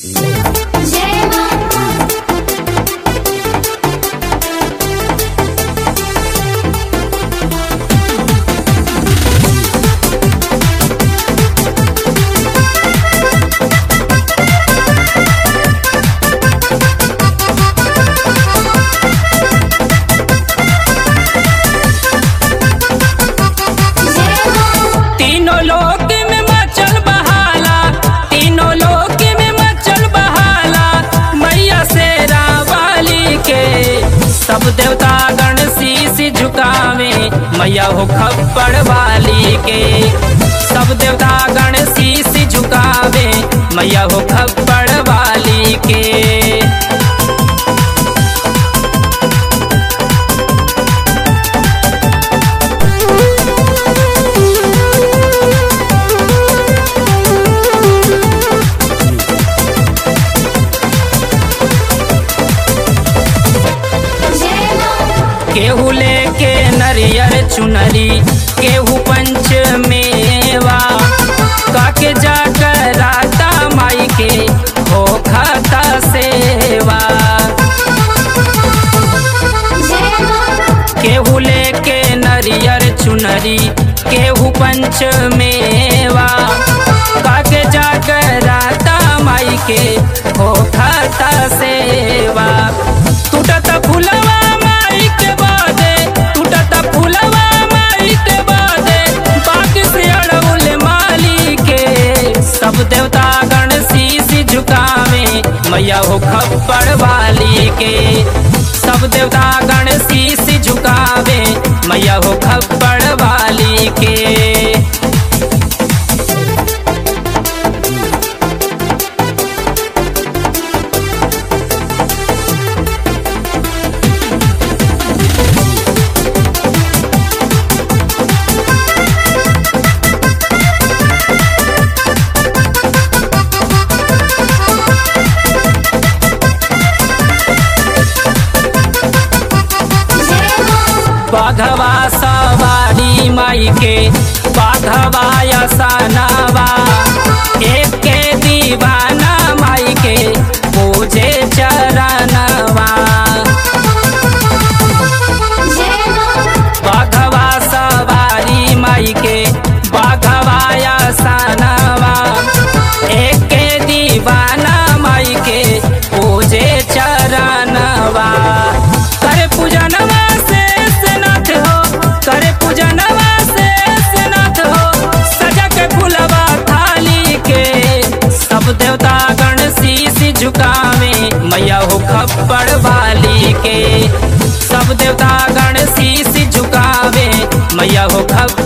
जय माता जय माता तीनों लोक में मचल बहाला तीनों लोक में मचल बहाला मैया से रावाली के सब देवता गण शीश झुकावे मैया हो खप्पड़ वाली के सब देवता गण शीश झुकावे मैया हो खप्पड़ वाली के जय माता केहू लेके नरियर चुनरी केहू पंच मेवा काके जाकर राता माई के हो खाता सेवा जय माता केहू लेके नरियर चुनरी केहू पंच मेवा काके जाकर राता माई के हो खाता सेवा टूटत फुलवा माई के बादे टूटत फुलवा माई के बादे बाग से अड़उल माली के सब देवता गण शीश झुकावे मैया हो खप्पड़ वाली के सब देवता गण शीश झुकावे मैया हो खप्पड़ वाली के जय माता बाघवा सवारी माई के बाघवा सनावा एक के दीवाना माई के पूजे चरणवा जय माता बाघवा सवारी माई के बाघवा सनावा एक के दीवाना माई के पूजे चरणवा करे पूजनवा से स्नात हो करे पूजनवा से स्नात हो सजा के फुलवा थाली के सब देवता गण शीश झुकावे मैया हो खप्पड़ वाली के सब देवता गण शीश झुकावे मैया हो खप्पड़